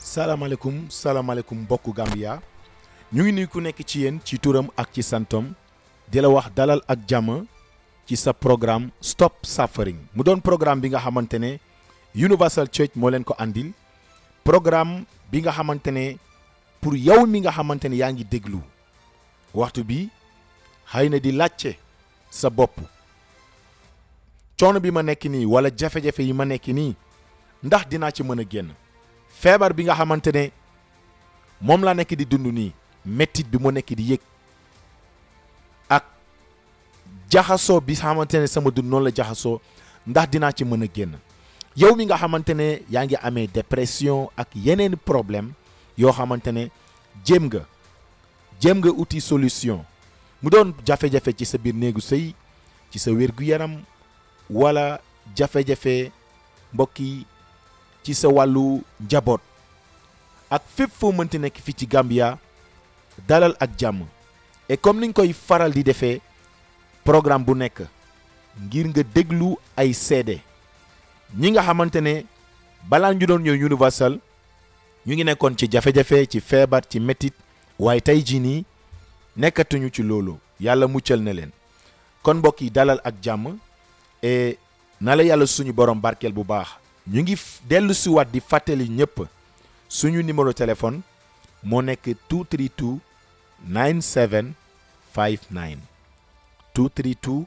salaamaaleykum salaamaaleykum mbokku Gambia ñu ngi nuyu ku nekk ci yéen ci turam ak ci santom di la wax dalal ak jàmm ci sa programme Stop Suffering mu doon programme bi nga xamante ne Universal Church moo leen ko andil programme bi nga xamante ne pour yow mi nga xamante ne yaa ngi déglu waxtu bi xëy na di laajte sa bopp coono bi ma nekk nii wala jafe-jafe yi ma nekk nii ndax dinaa ci mën a génn feebar bi nga xamante ne moom laa nekk di dund nii mettit bi mu nekk di yëg ak jaxasoo bi xamante ne sama dund noonu la jaxasoo ndax dinaa ci mën a génn yow mi nga xamante ne yaa ngi amee dépression ak yeneen problème yoo xamante ne jéem nga jéem nga uti solution mu doon jafe-jafe ci sa biir néegu sëy ci sa wér-gu-yaram wala jafe-jafe mbokk yi ci sa wàllu njaboot ak fépp foo mënti nekk fii ci Gambia dalal ak jàmm et comme niñ koy faral di defee programme bu nekk ngir nga déglu ay seede ñi nga xamante ne balaa ñu doon ñëw Universal ñu ngi nekkoon ci jafe-jafe ci feebar ci métit waaye tey jii nii nekkatuñu ci loolu yàlla muccal na leen kon mbokk yi dalal ak jàmm et na la yàlla suñu borom barkeel bu baax ñu ngi dellu si waat di fàttali ñëpp suñu numéro téléphone moo nekk 232 9759 232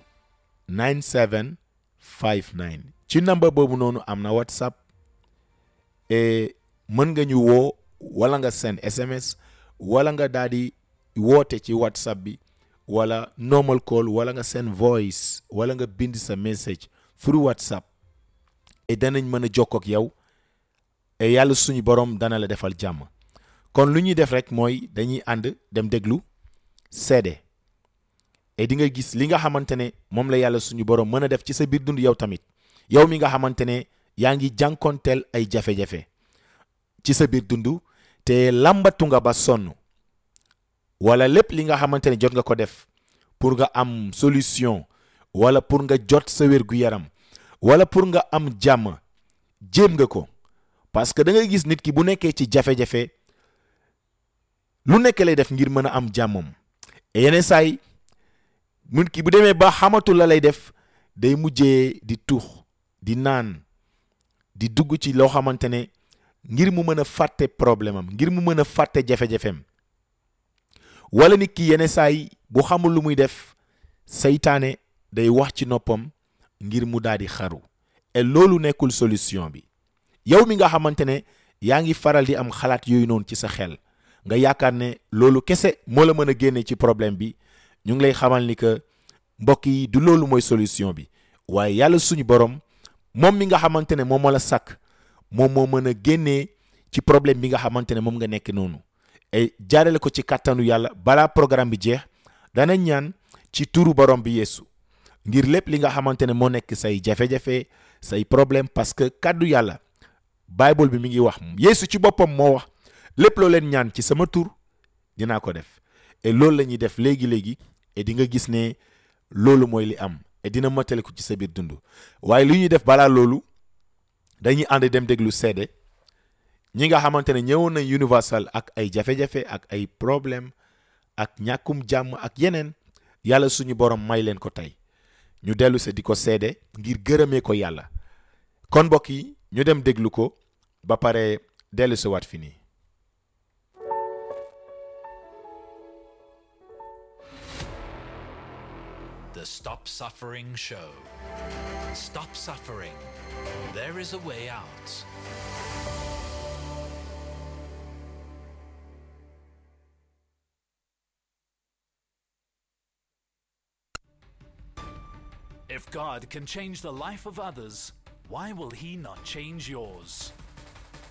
9759 ci number boobu noonu am na whatsapp et mën nga ñu woo wala nga send sms wala nga daal di woote ci whatsapp bi wala normal call wala nga send voice wala nga bind sa message through whatsapp et danañ mën a jokkoo ak yow et yàlla suñu borom dana la defal jàmm kon lu ñuy def rek mooy dañuy ànd dem déglu seede et di nga gis li nga xamante ne moom la yàlla suñu borom mën a def ci sa biir dund yow tamit yow mi nga xamante ne yaa ngi jànkoonteel ay jafe-jafe ci sa biir dund te làmbatu nga ba sonn wala lépp li nga xamante ne jot nga ko def pour nga am solution wala pour nga jot sa wér-gu-yaram wala pour nga am jàmm jéem nga ko parce que da ngay gis nit ki bu nekkee ci jafe-jafe lu nekk lay def ngir mën a am jàmmam et yeneen saay nit ki bu demee ba xamatul la lay def day mujjee di tuux di naan di dugg ci loo xamante ne ngir mu mën a fàtte problème am ngir mu mën a fàtte jafe-jafeem wala nit ki yeneen saay bu xamul lu muy def seytaane day wax ci noppam ngir mu daal di xaru et loolu nekkul solution bi yow mi nga xamante ne yaa ngi faral di am xalaat yooyu noonu ci sa xel nga yaakaar ne loolu kese moo la mën a génne ci problème bi ñu ngi lay xamal ni que mbokk yi du loolu mooy solution bi waaye yàlla suñu borom moom mi nga xamante ne moom moo la sàkk moom moo mën a génnee ci problème bi nga xamante ne moom nga nekk noonu et jaarale ko ci kàttanu yàlla balaa programme bi jeex dana ñaan ci turu borom bi yeesu ngir lépp li nga xamante ne moo nekk say jafe-jafe say problème parce que kàddu yàlla bible bi mi ngi wax yeesu ci boppam moo wax lépp loo leen ñaan ci sama tur dinaa ko def et loolu la ñuy def léegi-léegi et di nga gis ne loolu mooy li am et dina matale ko ci sa biir dund waaye li ñuy def balaa loolu dañuy ànd dem déglu seede ñi nga xamante ne ñëwoon nañ universal ak ay jafe-jafe ak ay problème ak ñàkkum jàmm ak yeneen yàlla suñu borom may leen ko tey ñu dellu se di ko seede ngir gërëmee ko yàlla kon mbokk yi ñu dem déglu ko ba pare dellu se waat fi nii The Stop Suffering Show. Stop suffering. There is a way out. If God can change the life of others, why will He not change yours?